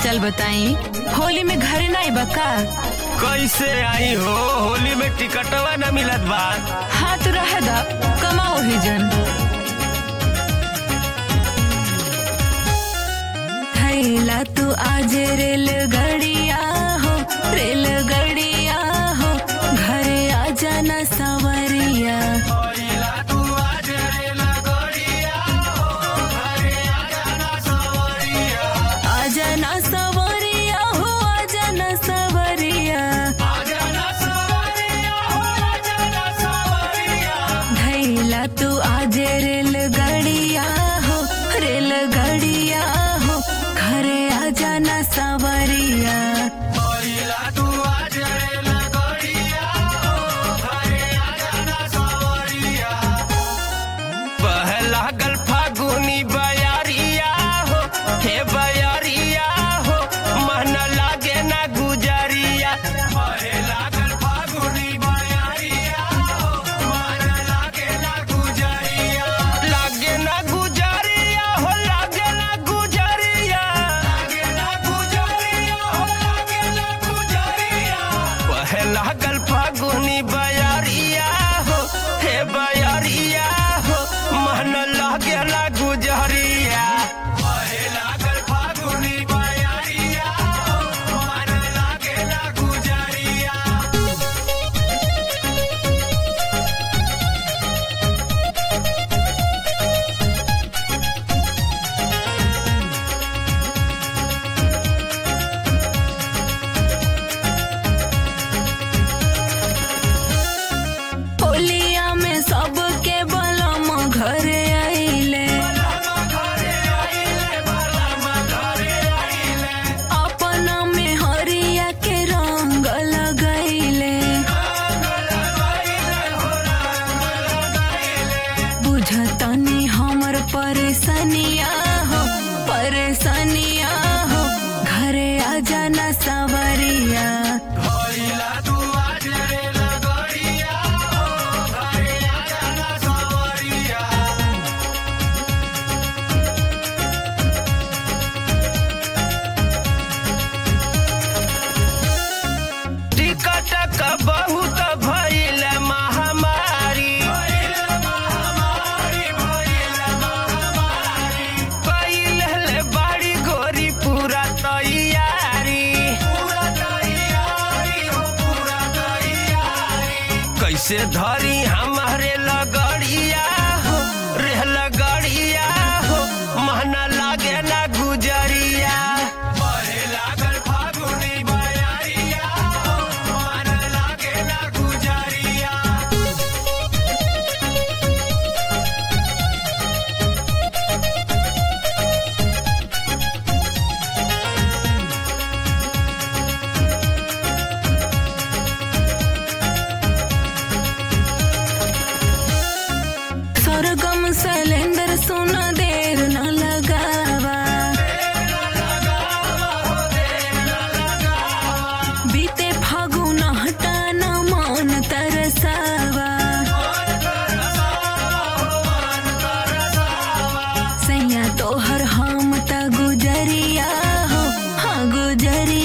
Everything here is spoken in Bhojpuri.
हालचाल बताई होली में घरे नहीं बका कैसे आई हो होली में टिकटवा न मिलत बा हाँ तो रह दा कमाओ ही जन थैला तू आज रेलगाड़िया हो रेलगाड़िया हो घरे आ जाना सवरिया आ जाना सवरिया हो आ जाना सवरिया धैला तू आज रेलगाड़िया हो रेलगाड़िया हो घरे आ जाना सवरिया पहला गल फागुनी बयारिया हो हे बयारिया हो मन लागे ना गुजरिया पहला गल फागुनी बयारिया हो मन लागे ना गुजरिया लागे ना गुजरिया हो लागे ना गुजरिया लागे ना गुजरिया हो लागे ना गुजरिया पहला गल फागुनी बयारिया हो हे बयारिया हो मन लागे ना गुजरिया पहला गल फागुनी बयारिया हो मन लागे ना गुजरिया होलिया में सबके बलम घरे आइले अपना में हरिया के रंग लगैले बुझतनी हमर परेशानिया हो परेशानिया हो घरे आ जाना सवरिया टिकट का बहुत भइल महामारी पहिले बाड़ी गोरी पूरा तैयारी कैसे धरी हमारे लगड़िया हो रे लगड़िया हो महना लागे ना गुजरिया लागल फागुनी बयारिया हो मन लागे ना गुजरिया सरगम सिलेंडर सुन देर न लगावा बीते फागुन हटान मन तरसावा सैया तोहर हम त गुजरिया हो हाँ गुजरिया